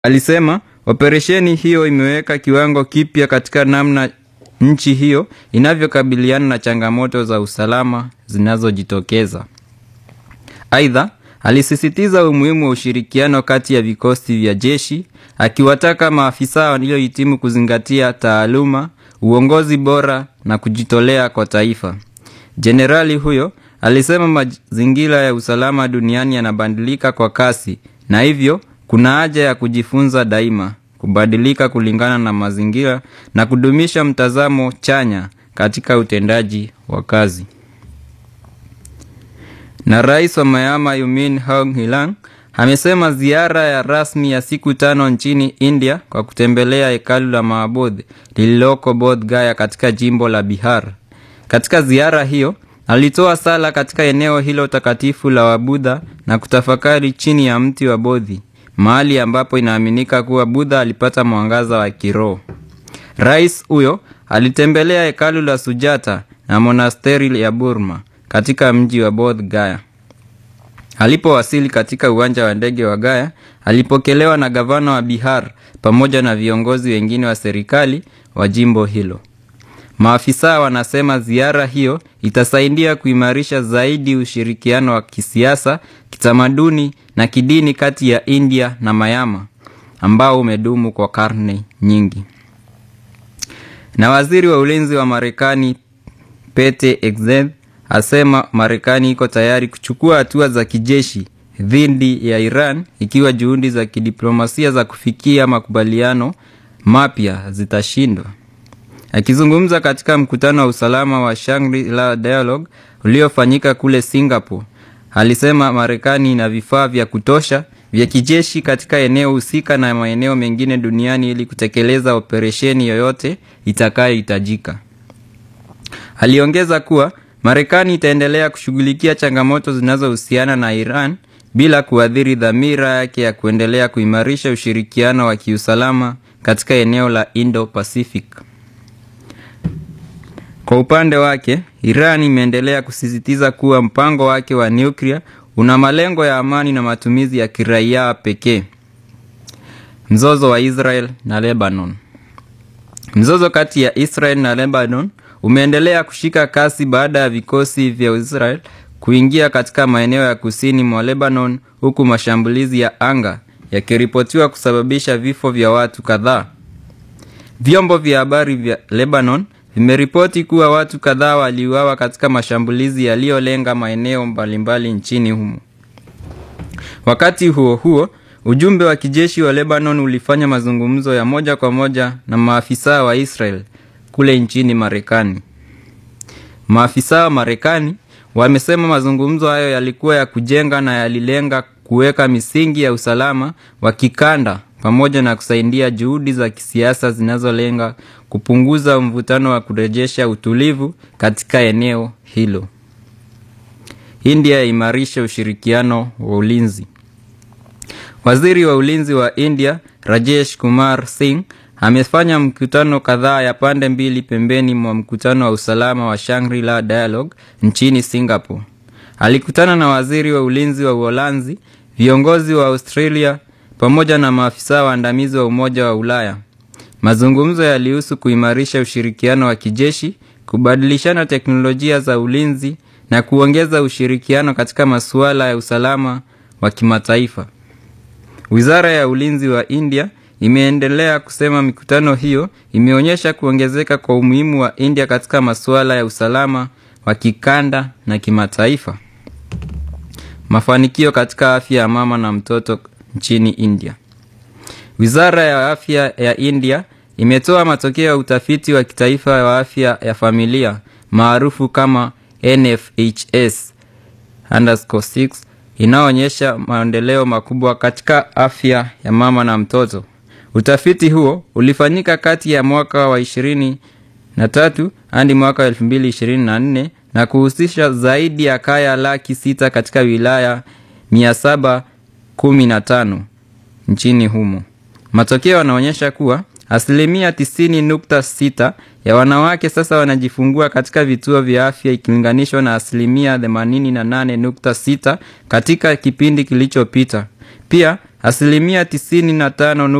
Alisema operesheni hiyo imeweka kiwango kipya katika namna nchi hiyo inavyokabiliana na changamoto za usalama zinazojitokeza. Aidha, alisisitiza umuhimu wa ushirikiano kati ya vikosi vya jeshi, akiwataka maafisa waliohitimu kuzingatia taaluma, uongozi bora na kujitolea kwa taifa. Jenerali huyo alisema mazingira ya usalama duniani yanabadilika kwa kasi na hivyo kuna haja ya kujifunza daima, kubadilika kulingana na mazingira na kudumisha mtazamo chanya katika utendaji wa kazi. Na rais wa Myanmar Yumin Aung Hlaing amesema ziara ya rasmi ya siku tano nchini India kwa kutembelea hekalu la Mahabodh lililoko Bodh Gaya katika jimbo la Bihar. Katika ziara hiyo alitoa sala katika eneo hilo takatifu la Wabudha na kutafakari chini ya mti wa Bodhi, mahali ambapo inaaminika kuwa Budha alipata mwangaza wa kiroho. Rais huyo alitembelea hekalu la Sujata na monasteri ya Burma katika mji wa Bodh Gaya. Alipowasili katika uwanja wa ndege wa Gaya, alipokelewa na gavana wa Bihar pamoja na viongozi wengine wa serikali wa jimbo hilo. Maafisa wanasema ziara hiyo itasaidia kuimarisha zaidi ushirikiano wa kisiasa, kitamaduni na kidini kati ya India na Myanmar ambao umedumu kwa karne nyingi. Na waziri wa ulinzi wa Marekani Pete Hegseth asema Marekani iko tayari kuchukua hatua za kijeshi dhidi ya Iran ikiwa juhudi za kidiplomasia za kufikia makubaliano mapya zitashindwa. Akizungumza katika mkutano wa usalama wa Shangri-La Dialogue uliofanyika kule Singapore, alisema Marekani ina vifaa vya kutosha vya kijeshi katika eneo husika na maeneo mengine duniani ili kutekeleza operesheni yoyote itakayohitajika. Aliongeza kuwa Marekani itaendelea kushughulikia changamoto zinazohusiana na Iran bila kuathiri dhamira yake ya kuendelea kuimarisha ushirikiano wa kiusalama katika eneo la Indo-Pacific. Kwa upande wake, Iran imeendelea kusisitiza kuwa mpango wake wa nyuklia una malengo ya amani na matumizi ya kiraia pekee. Mzozo wa Israel na Lebanon. Mzozo kati ya Israel na Lebanon umeendelea kushika kasi baada ya vikosi vya Israel kuingia katika maeneo ya kusini mwa Lebanon huku mashambulizi ya anga yakiripotiwa kusababisha vifo vya watu kadhaa. Vyombo vya habari vya Lebanon vimeripoti kuwa watu kadhaa waliuawa katika mashambulizi yaliyolenga maeneo mbalimbali nchini humo. Wakati huo huo, ujumbe wa kijeshi wa Lebanon ulifanya mazungumzo ya moja kwa moja na maafisa wa Israel kule nchini Marekani. Maafisa wa Marekani wamesema mazungumzo hayo yalikuwa ya kujenga na yalilenga kuweka misingi ya usalama wa kikanda pamoja na kusaidia juhudi za kisiasa zinazolenga kupunguza mvutano wa kurejesha utulivu katika eneo hilo. India yaimarisha ushirikiano wa ulinzi. Waziri wa ulinzi wa India Rajesh Kumar Singh amefanya mkutano kadhaa ya pande mbili pembeni mwa mkutano wa usalama wa Shangri-La Dialogue nchini Singapore. Alikutana na waziri wa ulinzi wa Uholanzi, viongozi wa Australia pamoja na maafisa waandamizi wa Umoja wa Ulaya. Mazungumzo yalihusu kuimarisha ushirikiano wa kijeshi, kubadilishana teknolojia za ulinzi na kuongeza ushirikiano katika masuala ya usalama wa kimataifa. Wizara ya ulinzi wa India imeendelea kusema mikutano hiyo imeonyesha kuongezeka kwa umuhimu wa India katika masuala ya usalama wa kikanda na kimataifa. Mafanikio katika afya ya mama na mtoto nchini India. Wizara ya afya ya India imetoa matokeo ya utafiti wa kitaifa wa afya ya familia maarufu kama NFHS underscore 6 inayoonyesha maendeleo makubwa katika afya ya mama na mtoto. Utafiti huo ulifanyika kati ya mwaka wa ishirini na tatu hadi mwaka wa elfu mbili ishirini na nne na kuhusisha zaidi ya kaya laki sita katika wilaya mia saba kumi na tano nchini humo. Matokeo yanaonyesha kuwa asilimia tisini nukta sita ya wanawake sasa wanajifungua katika vituo vya afya ikilinganishwa na asilimia themanini na nane nukta sita katika kipindi kilichopita. Pia Asilimia tisini na tano